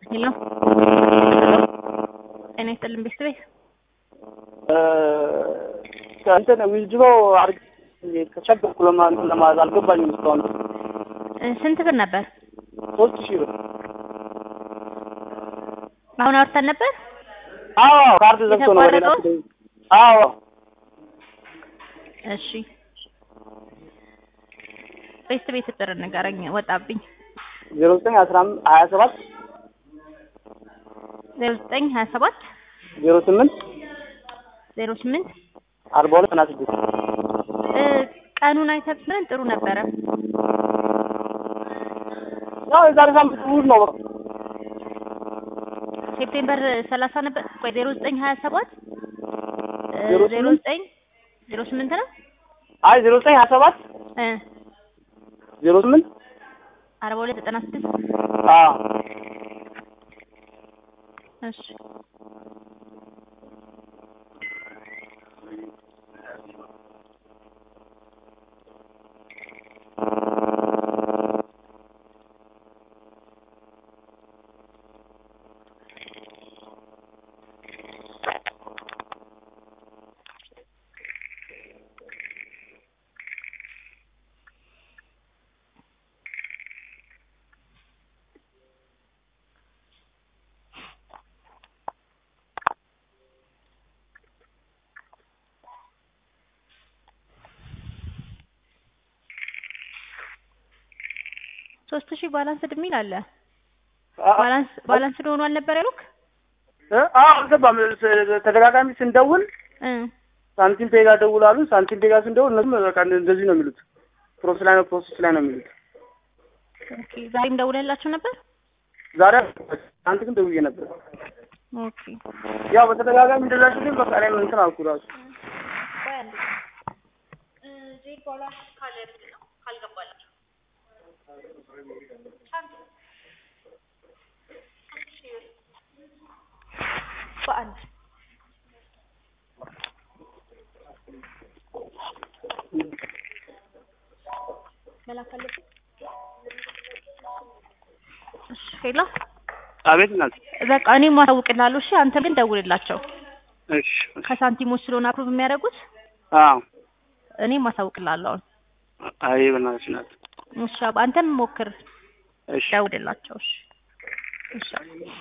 ሄሎ ጤና ይስጥልን ቤተሰቤ እንትን ዊዝድሮ አድርግ ተቸገርኩ ለማ- ለማለት አልገባኝም እስካሁን እ ስንት ብር ነበር? ሶስት ሺህ ብር አሁን አውርተን ነበር። አዎ ካርድ ዘግቶ ነው ወደ የተቋረጠው? ላክ- አዎ እሺ ቤተሰቤ ቁጥር ንገረኝ፣ ወጣብኝ። ዜሮ ዘጠኝ አስራ አምስት ሀያ ሰባት ዜሮ ዘጠኝ ሀያ ሰባት ዜሮ ስምንት ዜሮ ስምንት አርባ ሁለት እና ስድስት እ ቀኑን አይተህ ብትነግረን ጥሩ ነበረ። ያው የዛሬ ሳምንት እሑድ ነው በቃ ሴፕቴምበር ሰላሳ ነበር። ቆይ ዜሮ ዘጠኝ ሀያ ሰባት እ ዜሮ ዜሮ ስምንት? ዘጠኝ ዜሮ ስምንት ነው አይ ዜሮ ዘጠኝ ሀያ ሰባት እ ዜሮ ስምንት አርባ ሁለት ዘጠና ስድስት አዎ እሺ ሶስት ሺህ ባላንስድ የሚል አለ። ባላንስ ባላንስድ ሆኗል ነበር ያሉክ? እ? አዎ አልገባም ስ- ተደጋጋሚ ስንደውል እ ሳንቲም ፔጋ ደውል አሉ ሳንቲም ፔጋ ስንደውል እነሱም በቃ እንደዚህ ነው የሚሉት ፕሮሰስ ላይ ነው ፕሮሰስ ላይ ነው የሚሉት ኦኬ ዛሬም ደውለላችሁ ነበር? ዛሬ አንተ ግን ደውዬ ነበር ኦኬ ያው በተደጋጋሚ እንደዛ ሲል በቃ እኔም እንትን አልኩ ራሱ በአንድ መላክ አለብኝ። እሺ ሄሎ አቤት እናት በቃ እኔም ማሳውቅልሃለሁ። እሺ አንተ ግን ደውልላቸው። እሺ ከሳንቲሞች ስለሆነ አፕሩቭ የሚያደርጉት አዎ እኔም ማሳውቅልሃለሁ። አሁን አይ በእናትሽ እናት እሺ አባ- አንተም ሞክር እሺ ደውልላቸው። እሺ እሺ